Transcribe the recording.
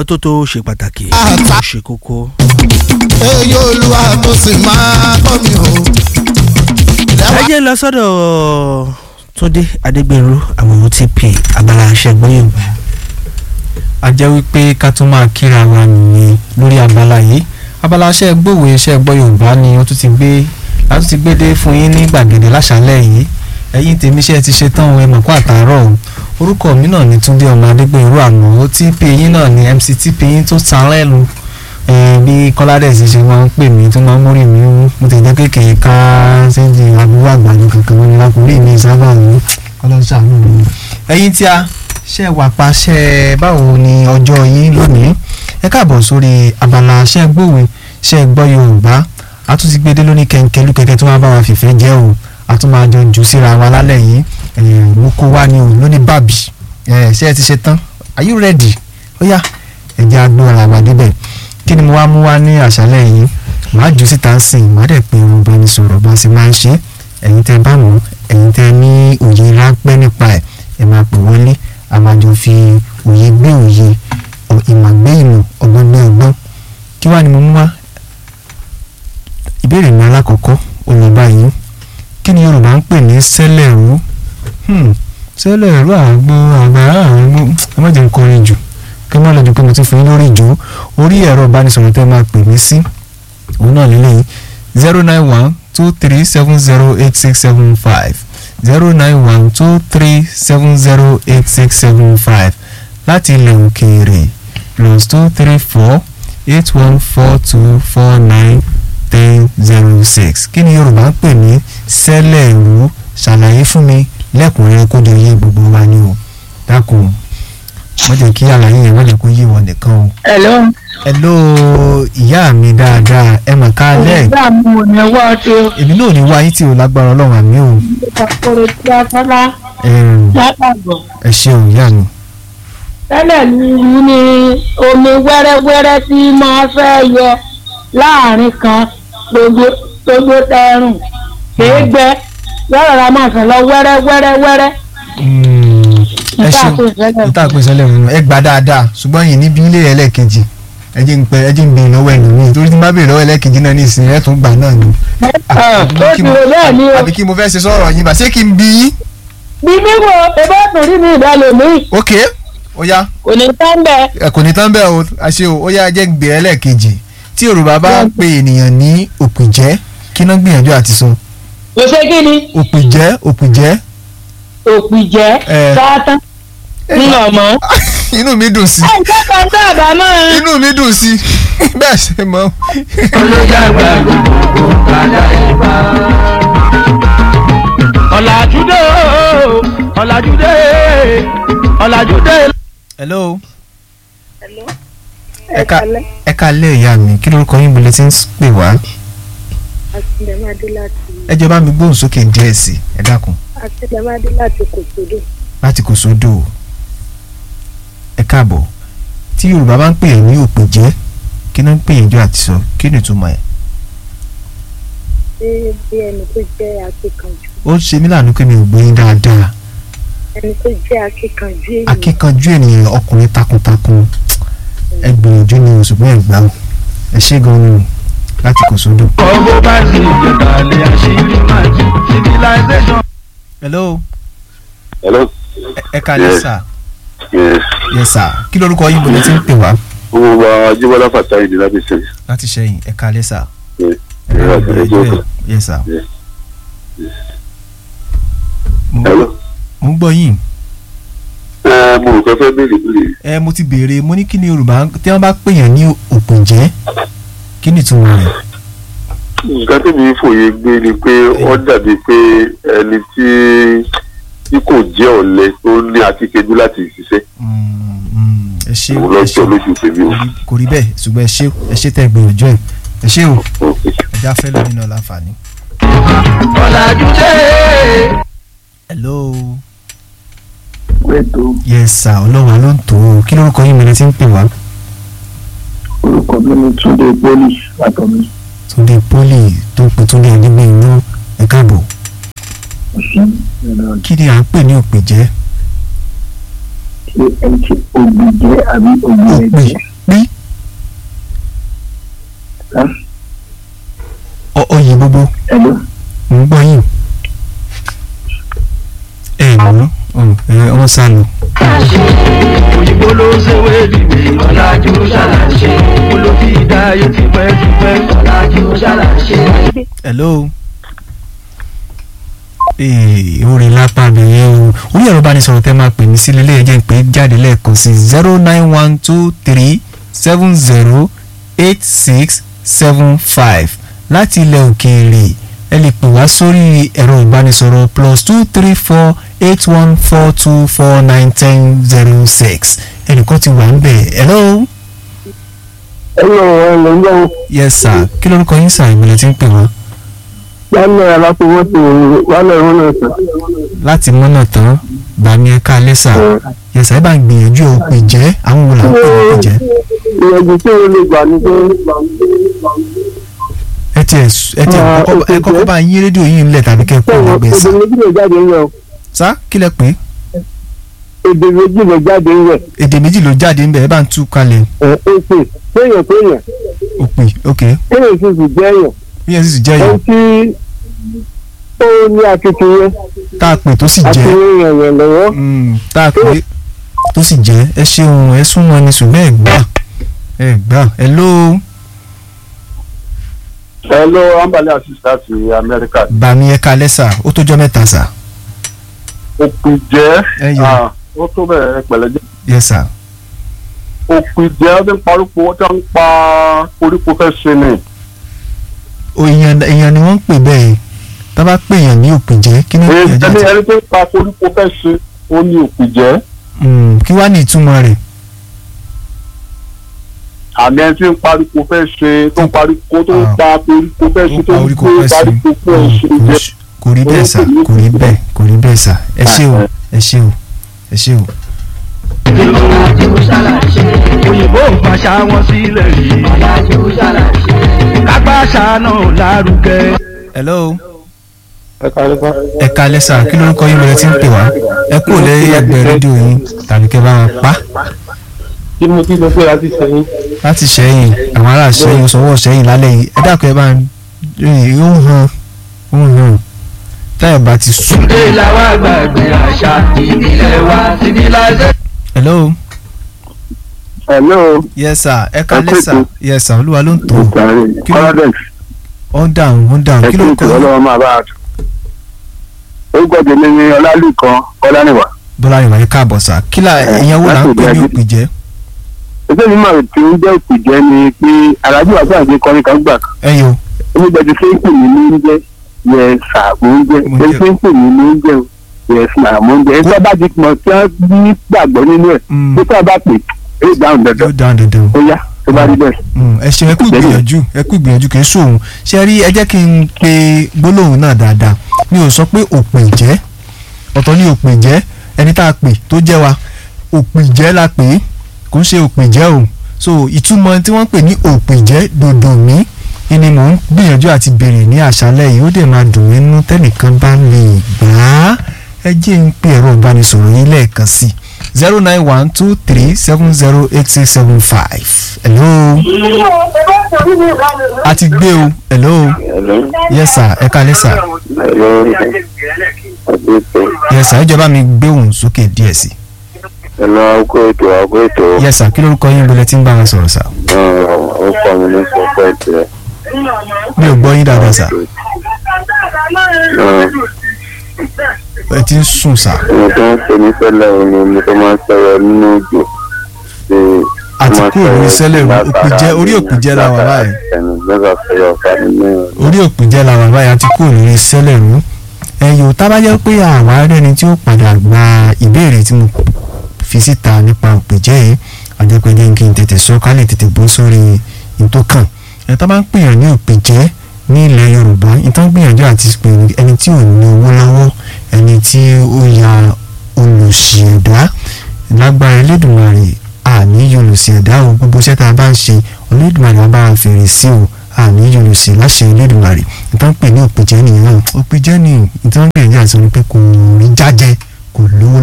ìmọ́tótó ṣe pàtàkì Àtà. ó ṣe kókó. èyí olúwa tó sì máa kọ́ mi o. ẹ jẹ́ lọ sọ́dọ̀ túndé adégbèrú àwọn otp abala aṣẹ́gbọ́n yorùbá. a jẹ́ wípé ká tún máa kíra wa nìyẹn lórí abala yìí abala iṣẹ́ gbòòwò iṣẹ́ gbọ́ yorùbá ni ó tún ti gbé láti ti gbé dé fún yín ní gbàgede láṣálẹ̀ yìí ẹ̀yin tèmi iṣẹ́ ti ṣe tán ẹ mọ̀ kó àtàárọ̀ o orúkọ mi náà ni túndé ọmọ adégbèrú àmọ́ otp yín náà ni mc tp yín tó san lẹ́nu Eh, bí kọ́ládẹ́sì ṣe máa ń pè mí tó máa ń mórí mi wú mo ti jẹ́ kékeré ká ṣéǹjì àbúrò àgbàdo kankan wọn ni lákùnrin mi sábà wú ọlọ́sàánú mi. ẹ̀yin tí a ṣe wà pa ṣe báwo ni ọjọ́ yín lónìí ẹ káàbọ̀ sórí abala ṣe gbòwe ṣe gbọ́ yorùbá a tún ti gbé dé lóní kẹ̀kẹ́lú kẹ̀kẹ́ tó máa bá wa fìfẹ́ jẹ́ o a tún máa jọ jù síra wa lálẹ́ yìí eh, mo kó wá ní o lóní bàbí Eh, ṣé ẹ ti ṣe tán are you ready ó yá ẹ jẹ́ agbóhara wa débẹ̀ kí ni mo wá mú wá ní àṣálẹ́ yìí màá jù síta sìn màá dẹ̀ pé ohun bá ní sọ̀rọ̀ bá sì máa ń ṣe ẹ̀yin tẹ́ bá mọ̀ ẹ̀yin tẹ́ ní òye ráńpẹ́ nípa ẹ̀ ẹ̀ máa pè wọlé a máa jọ fi òye gbé òye ọ̀- ìmọ̀ gbé ìmọ̀ ọgbọ́n gbé ọgbọ́n kí wàá ni mo mú wá ìbéèrè mi alákọ̀ọ́kọ́ olùbá yìí kí ni Yorùbá ń pè ní sẹ́lẹ̀rú Hmm, sẹ́lẹ̀rú àgbo àgbàrá àgbo ẹ má jẹ́ n kọrin jù kí n má lọ jù pé mo ti fún yín lórí ìjó orí ẹ̀rọ ìbánisọ̀rọ̀ tẹ́ máa pè mí sí òun náà lélẹ́yìn zero nine one two three seven zero eight six seven five zero nine one two three seven zero eight six seven five láti ilẹ̀ òkèèrè plus two three four eight one four two four nine ten zero six kí ni Yorùbá ń pè ní sẹ́lẹ̀rú ṣàlàyé fún mi lẹ́kùnrin kó jọ yé gbogbo wa ni o dákun wọ́n jẹ́ kí àlàyé yẹn wọ́n lè kó yé wọn nìkan o. Hello. hello ìyá mi dáadáa ẹ mọ̀ ká lẹ́ Ìgbà mi ò ní wá tó. èmi náà ní wáyé tí o lágbára ọlọ́run àmì o Ìpàkòrò tí a fọ́lá Ẹm, látàgbọ̀. ẹ ṣeun ìyá mi. Tẹ́lẹ̀ ní ìlú ni omi wẹ́rẹ́wẹ́rẹ́ tí máa fẹ́ yọ láàrin kan gbogbo gbogbo tẹrùn kìí gbẹ yọ̀rọ̀ ra máa fẹ́ lọ wẹ́rẹ́wẹ́rẹ́wẹ́rẹ́. Mm, ẹ Ìta ṣeun àpò ìfẹ́lẹ̀. ìta àpò ìṣẹ̀lẹ̀ òun ẹ gbà dáadáa ṣùgbọ́n yìí níbi ilé ẹlẹ́ẹ̀kejì ẹ jẹ́ ń pẹ́ ẹ jẹ́ ń bèèrè lọ́wọ́ ẹ̀nù mi torí tí n bá bèèrè lọ́wọ́ ẹlẹ́ẹ̀kejì náà ní ìsìn ẹ̀ tún gbà náà ni. Ó Kí ti mo- rò bẹ́ẹ̀ ni o. àbí kí mo fẹ́ ṣe sọ̀rọ̀ yín bá ṣé kí n bí yín. Bí mímú ebó torí mi ìdálò mi ok ó yá kò ní tán bẹ́ẹ̀. ẹ kò ní tán bẹ́ẹ̀ o àṣẹ o ó yá ẹ jẹ́ ń gbèrè ẹlẹ́ẹ̀kejì tí Yorùbá bá ń pe ènìyàn ní òpìjẹ́ kí náà gbìyànjú àti sọ Kò ṣe kí ni òpìjẹ́ òpìjẹ́ òpìjẹ́ Ẹ. sátán nínú ọmọ. inú mi dùn sí Ẹ jẹ́ kan tó àbámọ́. inú mi dùn sí bẹ́ẹ̀ ṣe mọ́. ọ̀làjúdé o, ọ̀làjúdé ọ̀làjúdé. hello Hello. ẹ ká ẹ ká lé ìyá mi kí lórúkọ yín bolẹ̀ tí ń pè wá Àtìlẹ́mádé láti ẹ jọ̀ọ́ bá mi gbóhùn sókè díẹ̀ sí ẹ dákun Àtìlẹ́mádé láti Kòsódò. láti kò sódò ẹ káàbọ̀ tí Yorùbá bá ń pè é ní òpìjẹ́ kí náà ń pè é jọ àti sọ kí ni ìtumọ̀ ẹ̀ Ṣé bí ẹni tó jẹ́ akíkanjú? ó ṣe mí láàánú pé mi ò gbé yín dáadáa Ẹni tó jẹ́ akíkanjú ènìyàn. akíkanjú ènìyàn ọkùnrin takuntakun ẹ gbìyànjú ni o ṣùgbọ́n ẹ gbà ó ẹ ṣé gan ni o láti kò sódò. ọgbọ́n bá sì jẹ̀kálẹ̀ àṣírí máa jù civilization. hello Hello. ẹ- ẹ kálẹ́ Yes. sà Yes. yes sà kí lórúkọ yín bolẹ̀ tí ń pè wá Gbogbo àwọn Ajíbọ́lá Fàtáì ní láti ṣe. láti ṣẹ́yìn ẹ kálẹ́ sà. Yes. ẹ Yes, káàbọ̀, yes, ẹ jẹ́- yes. yes sà. Yes. mo Hello. mo ń gbọ́ yín Ẹ mo rò pé fẹ́ béèrè béèrè. ẹ mo ti béèrè mo ní kí ni Yorùbá tí wọ́n bá pèèyàn ní òpòjẹ́ kí ni ìtumọ̀ rẹ̀. Nǹkan tí mi fòye gbé ni pé ó dàbí pé ẹni tí tí kò jẹ́ ọ̀lẹ tó ní akíkanjú láti ṣiṣẹ́. Mm, mm, ẹ ṣé Òun ẹ lọ́jọ́ ṣé lójú tèmi o. kò rí- kò rí bẹ́ẹ̀ ṣùgbọ́n ẹ ṣé ẹ ṣé tẹ́ ẹ gbìyànjú ẹ ẹ ṣé o Okay. ẹ já fẹ́ lónìí náà láǹfààní. ọ̀làjúdé. hello Pẹ̀tọ́ yes sir ọlọ́wà ló ń tó o kí lórúkọ yín mi ni tí ń pè wá. orúkọ mi ni Túndé Pólì Látọ̀mí. Túndé poli tó ń pè Túndé ẹ̀dígbé inú ẹ káàbọ̀ Ọ̀sán ẹ̀rọ kí ni à ń pè ní òpèjẹ́ ṣe ẹni tí ògbì jẹ́ àbí ògbì òpè ẹ̀jẹ̀. Hello. mo ń gbọ́ yín. ẹ mọ̀ ọ́ wọ́n sá lọ. òyìnbó ló ṣèwé dìbò ọ̀làjú ṣàlàṣe olófì dáyé tipẹ́ tipẹ́ ọ̀làjú ṣàlàṣe. hello. ee orin lápá abẹ́yẹ o orí ẹ̀rọ ìbánisọ̀rọ̀ tẹ́ máa pè mí sí lélẹ́yìn jẹ́ pé jáde lẹ́ẹ̀kan sí zero nine one two three seven zero eight six seven five láti ilẹ̀ òkèèrè ẹ lè pè wá sórí ẹ̀rọ ìbánisọ̀rọ̀ plus two three four eight one four two four nine ten zero six ẹnìkan ti wà ń bẹ̀ hello. Hello, hello, hello. yes sir kí lórúkọ yín sir ìmọ̀lẹ̀ tí ń pè wá. Lálẹ́ aláfọwọ́sí wálé ìrúnà ìtàn. láti mọ́nà tán bàmí ẹ̀ka lẹ́sà yẹ̀sà ẹ̀ bá ń gbìyànjú ò pè jẹ́ àwọn wo là ń pè ní pè jẹ́ Ìyẹ̀dù tí o lè gbà ní pé ẹ tiẹ̀ s- ẹ tiẹ̀ Ah, kọ́kọ́- ẹ ó pè kọ́kọ́ jẹ́. bá yín rédíò yín ńlẹ̀ tàbí kẹ́ ẹ kó sọ̀rọ̀ ọ̀gbẹ́ sà èdè méjì lè jáde ń yẹ o. sá kí lẹ pé Èdè méjì lè jáde ń yẹ. èdè méjì ló jáde ńbẹ̀ ẹ bá ń tú kalẹ̀ Ẹ̀ èpè péyàn péyàn òpè ok péyàn sì sì jẹ́ èèyàn. bí ẹ sì jẹ́ Ẹni yìí tí ó ní akitiyan tá a pè tó sì àti jẹ́ ràn yàn lọ́wọ́. mm, tá a pè tó sì jẹ́ ẹ ṣeun ẹ súnmọ́ ni ṣùgbọ́n ẹ gbà ẹ gbà ẹ ló hello ambale assist láti amẹ́ríkà bàmí ẹ̀ka lẹ́sà ó tó jọ́ mẹ́ta sà òpin jẹ́ Ẹ yọ. ah, ó tó bẹ̀rẹ̀ pẹ̀lẹ́ jẹ́ yes sà òpin jẹ́ ó ti ń parúkọ ó ti ń pa koríko fẹ́ ṣe ni o èèyàn èèyàn ni wọ́n ń pè bẹ́ẹ̀ tá a bá pè èèyàn ní òpè jẹ́ kí ni ẹni èèyàn jẹ́ àti ẹni tó ń pa koríko fẹ́ ṣe ó ní òpin jẹ́ Mm, kí wàá ní ìtumọ̀ rẹ̀ àmì ẹni tí ń paríko fẹ́ ṣe tó ń paríko tó ń Ah. pa koríko fẹ́ ṣe tó ń orí kò gbé pẹ́ sí paríko fẹ́ ṣe Mm, kò jẹ́ sí- kò rí bẹ́ẹ̀ sà kò rí bẹ́ẹ̀ kò rí bẹ́ẹ̀ sà ẹ ṣé o ẹ ṣé o ẹ ṣé o. òyìnbó ń pàṣà wọn sílẹ̀ yìí kápá ṣàánú lárugẹ. hello Ẹ kárí pa. ẹ kalẹ́ sà kí lórúkọ yín bẹ̀rẹ̀ tí ń pè wá ẹ kú lẹ́yìn ẹgbẹ́ rédíò yín tàbí kẹ́ bá wọn pa Tí mo ti lọ pé láti sẹ́yìn. láti sẹ́yìn àwọn ará sẹ́yìn sọ́wọ́ sẹ́yìn lálẹ́ yìí ẹ dákun ẹ bá ń rìn ó ń hàn ó ń hàn táyà bá ti sùn. Ṣé làwọn àgbàgbé àṣà ìbílẹ̀ wa civilization. hello Hello. yes sir ẹ kalẹ́ kú sà ètò. yes sir olúwa ló ń tó Kí ló- Paradex. ó ń dáhùn ó ń dáhùn Ẹ kí kí lórúkọ ìtura yín lọ́wọ́ máa bá a tù. Orúkọ tèmi ni Ọlálùkan Ọláníwà. bọ́lá ìwà yìí káàbọ̀ sà kí là ìyẹn wo là ń pè ní òpè jẹ́ Ẹgbẹ́ mi máa tí ó jẹ́ ìpìjẹ́ ni pé Alájú àti àti kọrin kan gbà kan. ẹ yo Onígbàjú ṣé ń pè mí ní oúnjẹ yẹ sàmú oúnjẹ. Mo Ṣé jẹ. ṣé ń pè mí ní oúnjẹ yẹ sàmú oúnjẹ. Ẹgbẹ́ bá ti mọ̀ tí wọ́n ní gbàgbọ́ nínú ẹ̀. Mm. Tó tá a bá pè é dáhùn dandan. yóò dáhùn dandan Ó yá tó bá rí bẹ́ẹ̀. Mm, ẹ ṣe ẹ kú Bẹ́ẹ̀ni. ìgbìyànjú ẹ kú ìgbìyànjú kì í sóhun ṣe rí ẹ jẹ́ kí n pe gbólóhùn náà dáadáa mi ò sọ pé òpè jẹ́ ọ̀tọ̀ ní òpè jẹ́ ẹni tá a pè tó jẹ́ wa òpè jẹ́ la pè é kò ń ṣe òpè jẹ́ o so ìtumọ̀ tí wọ́n pè ní òpè jẹ́ dòdò mí ni mò ń gbìyànjú àti béèrè ní àṣálẹ́ yìí ó dẹ̀ máa dùn mí nínú tẹ́nìkan bá lè gbà á ẹ jẹ́ ń pe ẹ̀rọ ìbánisọ̀rọ̀ yín lẹ́ẹ̀kan sí zero nine one two three seven zero eight six seven five hello a ti gbé o hello yes sir ẹ kalẹ́ sir yes sir ẹ jọ̀ọ́ bá mi gbé òun sókè díẹ̀ sí ẹ̀lọ́ àgọ́ ètò àgọ́ ètò yes sir kí lórúkọ yín bọ̀lẹ̀ tí ń bá wọn sọ̀rọ̀ sir ó kọ́ mi ní sọ́pẹ́ ìtẹ́ mi ò gbọ́ yín dáadáa sir ẹ ti ń sùn sir mo tó ń ṣe ní sẹ́lẹ̀ òní mo tó máa ń sọ̀rọ̀ nínú òjò ṣe àti kúrò lórí sẹ́lẹ̀ òpìjẹ́ orí òpìjẹ́ la wà báyìí ẹnu lọ́gà fẹ́yọ̀ ọ̀fà nínú orí òpìjẹ́ la wà báyìí àti kúrò lórí sẹ́lẹ̀ rú ẹ̀yọ́ tá bá jẹ́ pé àwa rẹ́ni tí ó padà gba ìbéèrè tí mo fi síta nípa òpìjẹ́ yìí àjẹpẹ́jẹ́ kí n tètè sọ ká lè tètè bọ́ sórí ìtókàn ẹ̀ tá bá ń pèèyàn ní òpìjẹ́ ní ilẹ̀ Yorùbá ìtàn gbìyànjú àti pè ẹni tí ò ní owó lọ́wọ́ ẹni tí ó ya olùsì ẹ̀dá lágbára Elédùmarè àní olùsì ẹ̀dá o gbogbo iṣẹ́ tá a bá ń ṣe Olódùmarè á bá wa fèrè sí o àní olùsì láṣẹ Elédùmarè ìtàn pè ní òpìjẹ́ nìyẹn òpìjẹ́ ni ìtàn gbìyànjú àti sọ ni pé kò rí jájẹ kò lówó